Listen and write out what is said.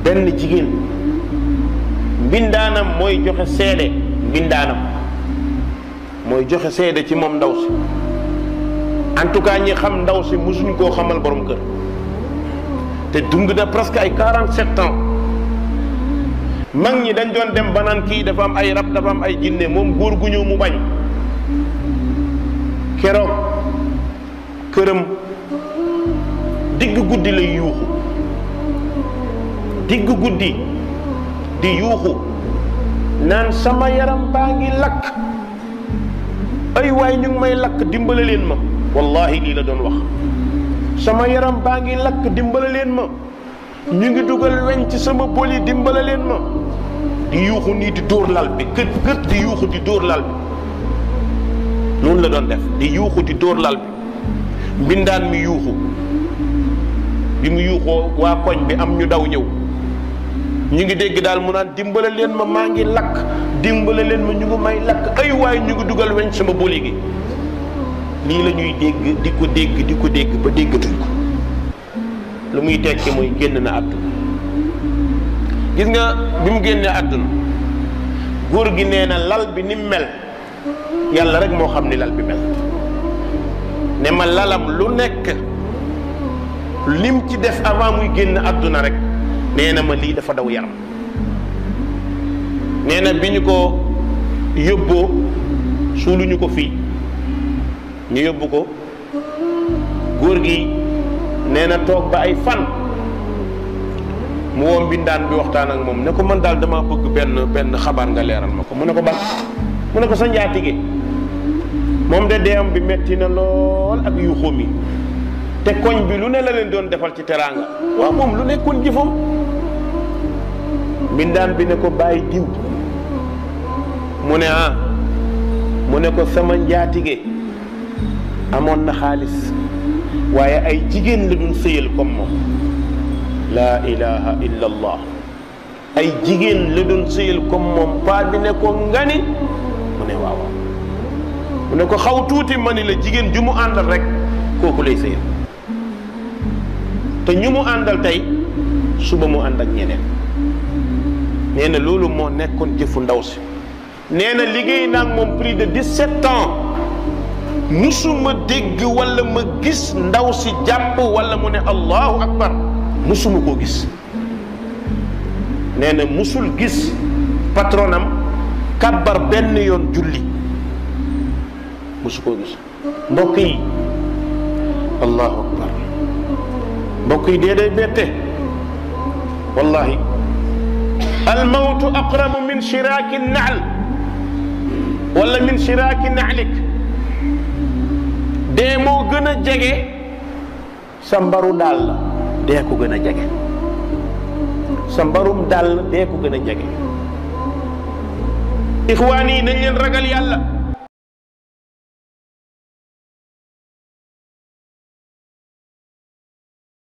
benn jigéen mbindaanam mooy joxe seede mbindaanam mooy joxe seede ci moom ndaw si en tout cas ñi xam ndaw si musuñ koo xamal borom kër te dund na presque ay 47 ans mag ñi dañ doon dem ba naan kii dafa am ay rab dafa am ay jinne moom góor gu ñëw mu bañ keroog këram digg guddi lay yuuxu digg guddi di yuuxu naan sama yaram baa ngi lakk ay waay ñu ngi may lakk dimbale leen ma wallahi lii la doon wax sama yaram baa ngi lakk dimbale leen ma ñu ngi dugal weñ ci sama boli dimbale leen ma di yuuxu nii di dóor lal bi kët kët di yuuxu di dóor lal bi noonu la doon def di yuuxu di dóor lal bi mbindaan mi yuuxu bi mu yuuxoo waa koñ bi am ñu daw ñëw ñu ngi dégg daal mu naan dimbale leen ma maa ngi lakk dimbale leen ma ñu ngi may lakk ay waay ñu ngi dugal weñ sama boli gi lii la ñuy dégg di ko dégg di ko dégg ba déggatuñ ko lu muy tekki mooy génn na àdduna gis nga bi mu génnee àdduna góor gi nee na lal bi ni mu mel yàlla rek moo xam ni lal bi mel ne ma lalam lu nekk lim ci def avant muy génn àdduna rek nee na ma lii dafa daw yaram nee na bi ñu ko yóbboo suuluñu ko fii ñu yóbbu ko góor gi nee na toog ba ay fan mu woo mbindaan bi waxtaan ak moom ne ko man daal dama bëgg benn benn xabaar nga leeral ma ko mu ne ko ban mu ne ko sa njaatige moom de deem bi metti na lool ak yuuxóom yi te koñ bi lu ne la leen doon defal ci teraanga waaw moom lu nekkoon jëfam mbindaan bi ne ko bàyyi diw mu ne ah mu ne ko sama njaatige amoon na xaalis waaye ay jigéen la doon sëyal comme moom laa ilaha illa allah ay jigéen la doon sëyal comme moom paa bi ne ko ngani mu ne waaw mu ne ko xaw tuuti ma ni la jigéen ju mu àndal rek kooku lay sëyal te ñu mu àndal tey suba mu ànd ak ñeneen nee na loolu moo nekkoon jëfu ndaw si nee na liggéey naa moom plus de 17 ans musuma dégg wala ma gis ndaw si jàpp wala mu ne allahu akbar musuma koo gis nee na musul gis patronam kàbbar benn yoon julli musu koo gis mbokk yi allahu akbar mbokk yi dee day bette wallahi almawtu aqrabu min shiraaki naal wala min shiraaki naalik dee moo gën a jege sa mbaru daal la dee ko gën a jege sa mbarum daal dee ko gën a jege ixwaan yi nañ leen ragal yàlla